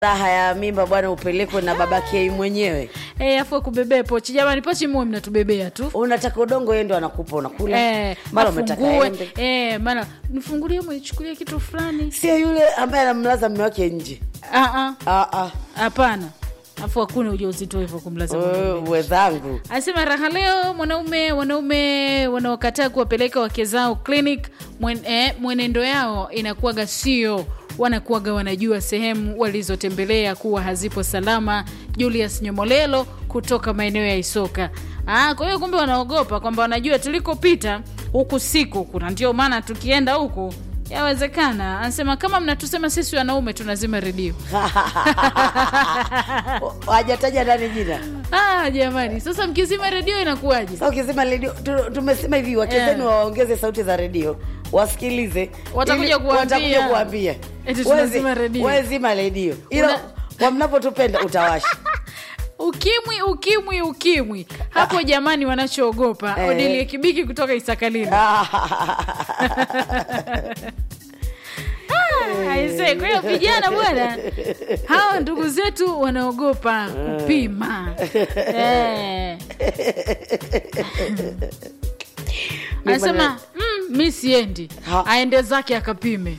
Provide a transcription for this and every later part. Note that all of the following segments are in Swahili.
raha ya mimba bwana upelekwe na babake yeye mwenyewe Eh, afu kubebea pochi jamani pochi muwe mnatubebea tu unataka udongo yeye ndo anakupa unakula Eh, mara umetaka afungue. embe Eh, maana nifungulie mnichukulie kitu fulani sio yule ambaye anamlaza mme wake nje Ah, ah, Ah, ah. hapana afu hakuna ujauzito hivyo kumlaza mwanaume. Wewe, wenzangu anasema raha leo mwanaume wanaume wanaokataa kuwapeleka wake zao clinic mwen, eh, mwenendo yao inakuwaga sio wanakuwaga wanajua sehemu walizotembelea kuwa hazipo salama julius nyomolelo kutoka maeneo ya isoka Ah, kwa hiyo kumbe wanaogopa kwamba wanajua tulikopita huku siku kuna ndio maana tukienda huku yawezekana anasema kama mnatusema sisi wanaume tunazima redio hajataja ndani jina ah, jamani sasa mkizima redio inakuwaje Sasa ukisema redio tu- tumesema hivi wakezeni Eh. waongeze sauti za redio wasikilize Watakuja ili- kuwaambia. watakuja kuambia Eti tunazima Wezi- redio. wezima redio ila Una- kwa mnapotupenda utawasha ukimwi ukimwi ukimwi hapo jamani wanachoogopa Eh. odelie kibiki kutoka isakalini aise kwa hiyo vijana bwana hawa ndugu zetu wanaogopa kupima Eh. anasema mm, mi siendi Ha. aende zake akapime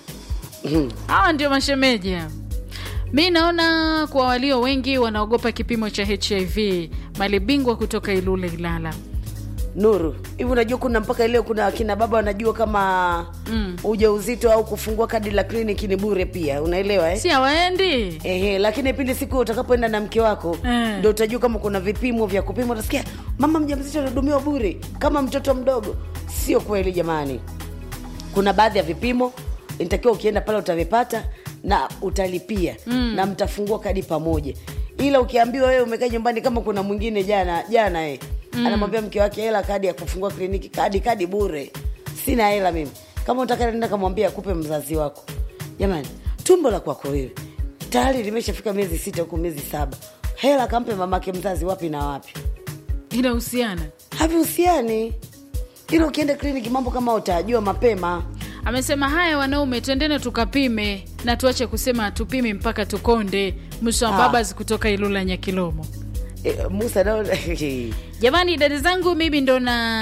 hawa ndio mashemeji hao. mi naona kwa walio wengi wanaogopa kipimo cha hiv malibingwa kutoka ilule ilala nuru hivi unajua kuna mpaka leo kuna akina baba wanajua kama mm. ujauzito au kufungua kadi la kliniki ni bure pia unaelewa eh? si hawaendi Ehe, lakini pindi siku utakapoenda na mke wako Eh. ndo utajua kama kuna vipimo vya kupima utasikia mama mjamzito anahudumiwa bure kama mtoto mdogo sio kweli jamani kuna baadhi ya vipimo inatakiwa ukienda pale utavipata na utalipia mm. na mtafungua kadi pamoja ila ukiambiwa wewe umekaa nyumbani kama kuna mwingine jana jana eh, mm. anamwambia mke wake hela kadi ya kufungua kliniki kadi kadi bure sina hela mimi kama utaka nenda kamwambia akupe mzazi wako jamani tumbo la kwako wewe tayari limeshafika miezi sita huku miezi saba hela kampe mamake mzazi wapi na wapi inahusiana havihusiani ila ukienda kliniki mambo kama utajua mapema amesema haya wanaume twendene tukapime na tuache kusema hatupimi mpaka tukonde mwisho wa Ah. babas kutoka ilula nyakilomo e, musa nao jamani dada zangu mimi ndo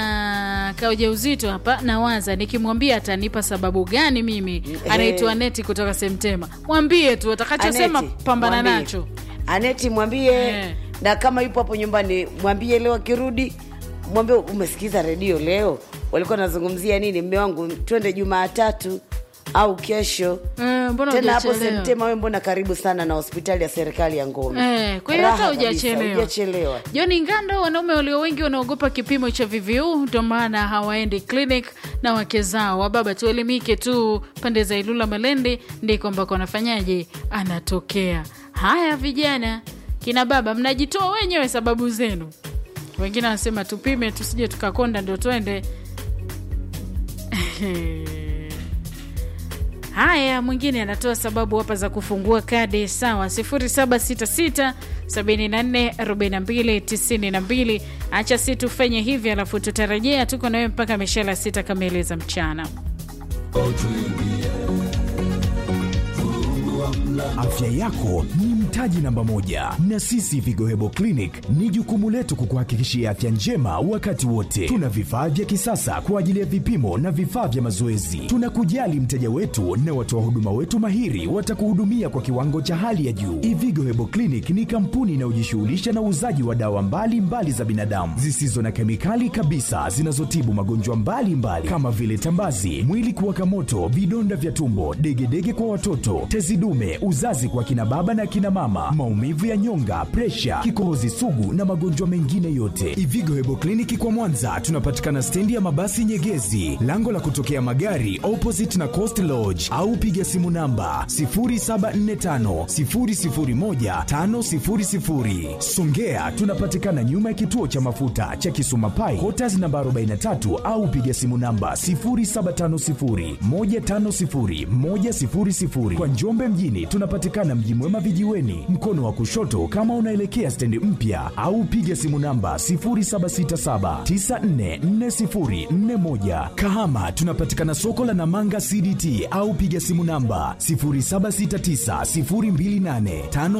na kauja uzito hapa nawaza nikimwambia atanipa sababu gani mimi anaitwa neti kutoka semtema mwambie tu atakachosema Aneti, pambana mwambie. nacho aneti mwambie Eh. na kama yupo hapo nyumbani mwambie leo akirudi mwambie umesikiza redio leo walikuwa nazungumzia nini mme wangu twende jumaatatu au kesho Eh, mbona tena hapo hujachelewa? semtema we mbona karibu sana na hospitali ya serikali ya ngome Eh, kwa hiyo hata Raha kabisa, hujachelewa hujachelewa joni ngando wanaume walio wengi wanaogopa kipimo cha vvu ndio maana hawaendi clinic na wake zao wababa tuelimike tu pande za ilula malende ndiko ambako wanafanyaje anatokea haya vijana kina baba mnajitoa wenyewe sababu zenu wengine wanasema tupime tusije tukakonda ndio twende haya mwingine anatoa sababu hapa za kufungua kadi sawa 766 744292 acha si tufanye hivi alafu tutarejea tuko nawe mpaka mishela sita kamili za mchana Afya yako ni mtaji namba moja, na sisi Vigohebo Clinic ni jukumu letu kukuhakikishia afya njema wakati wote. Tuna vifaa vya kisasa kwa ajili ya vipimo na vifaa vya mazoezi. Tunakujali mteja wetu na watoa huduma wetu mahiri watakuhudumia kwa kiwango cha hali ya juu. Ivigo Hebo Clinic ni kampuni inayojishughulisha na uuzaji wa dawa mbalimbali mbali za binadamu zisizo na kemikali kabisa zinazotibu magonjwa mbalimbali kama vile tambazi, mwili kuwaka moto, vidonda vya tumbo, degedege kwa watoto, tezi dume, uzazi kwa kina baba na kina mama, maumivu ya nyonga, presha, kikohozi sugu na magonjwa mengine yote. Ivigo Hebo Kliniki kwa Mwanza tunapatikana stendi ya mabasi Nyegezi, lango la kutokea magari opposite na Coast Lodge, au piga simu namba 0745 001 500. Songea tunapatikana nyuma ya kituo cha mafuta cha Kisuma Pai, Quarters namba 43 au piga simu namba 0750 150 100. Kwa Njombe mjini tunapatikana Mji Mwema vijiweni, mkono wa kushoto kama unaelekea stendi mpya, au piga simu namba 0767944041. Kahama tunapatikana soko la Namanga CDT au piga simu namba 07690285